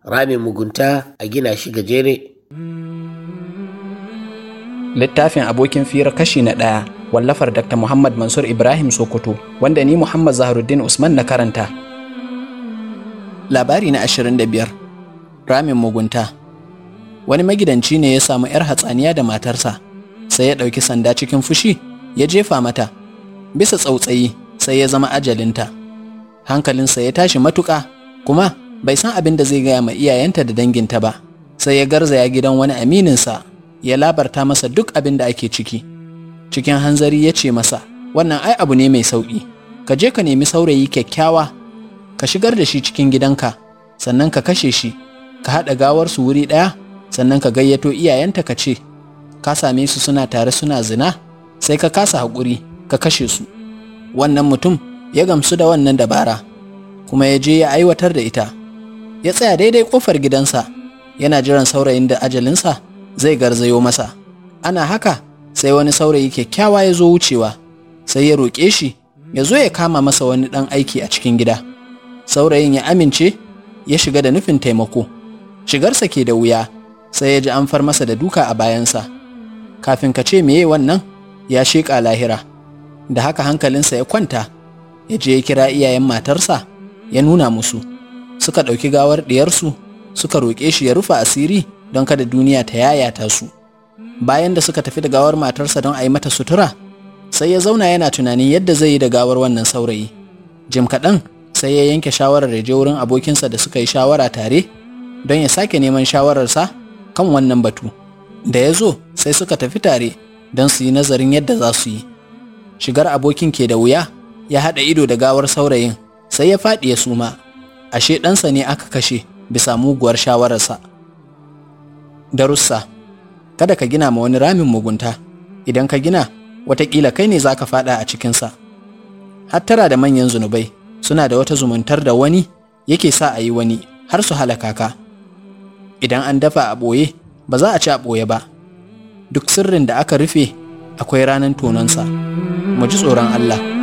ramin mugunta a gina shi gajere littafin abokin fira kashi na ɗaya wallafar dr muhammad mansur ibrahim sokoto wanda ni muhammad zaharuddin usman na karanta labari na 25 ramin mugunta wani magidanci ne ya samu 'yar hatsaniya da matarsa sai ya ɗauki sanda cikin fushi ya jefa mata bisa tsautsayi sai ya zama ajalinta hankalinsa ya tashi matuƙa kuma bai san abin da zai gaya ma iyayenta da danginta ba sai ya garzaya gidan wani amininsa ya labarta masa duk abin da ake ciki cikin hanzari ya ce masa wannan ai abu ne mai sauƙi ka je ka nemi saurayi kyakkyawa ka shigar da shi cikin gidanka sannan ka kashe shi ka haɗa gawarsu wuri ɗaya sannan ka gayyato iyayenta ka ce ka same su suna tare suna zina sai ka kasa haƙuri ka kashe su wannan mutum ya gamsu da wannan dabara kuma ya je ya aiwatar da ita ya tsaya daidai ƙofar gidansa yana jiran saurayin da ajalinsa zai garzayo masa ana haka sai wani saurayi kyakkyawa ya zo wucewa sai ya roƙe shi ya zo ya kama masa wani ɗan aiki a cikin gida saurayin ya amince ya shiga da nufin taimako shigarsa ke da wuya sai ya ji an far masa da duka a bayansa kafin ka ce meye wannan ya sheƙa lahira da haka hankalinsa ya kwanta ya je ya kira iyayen matarsa ya nuna musu suka ɗauki gawar ɗiyarsu suka roƙe shi ya rufe asiri don kada duniya ta yayata su bayan da suka tafi da gawar matarsa don a yi mata sutura sai ya zauna yana tunanin yadda zai yi da gawar wannan saurayi jim kaɗan sai ya yanke shawarar ya je wurin abokinsa da suka yi shawara tare don ya sake neman shawararsa kan wannan batu da ya zo sai suka tafi tare don su yi nazarin yadda za su yi shigar abokin ke da wuya ya haɗa ido da gawar saurayin sai ya faɗi ya suma ashe ɗansa ne aka kashe bisa muguwar shawararsa darussa kada ka gina ma wani ramin mugunta idan ka gina watakila kai ne za ka faɗa a cikinsa hattara da manyan zunubai suna da wata zumuntar da wani yake sa a yi wani har su halaka ka idan an dafa a ɓoye ba za a ci a ɓoye ba duk sirrin da aka rufe akwai ranar tononsa mu ji tsoron Allah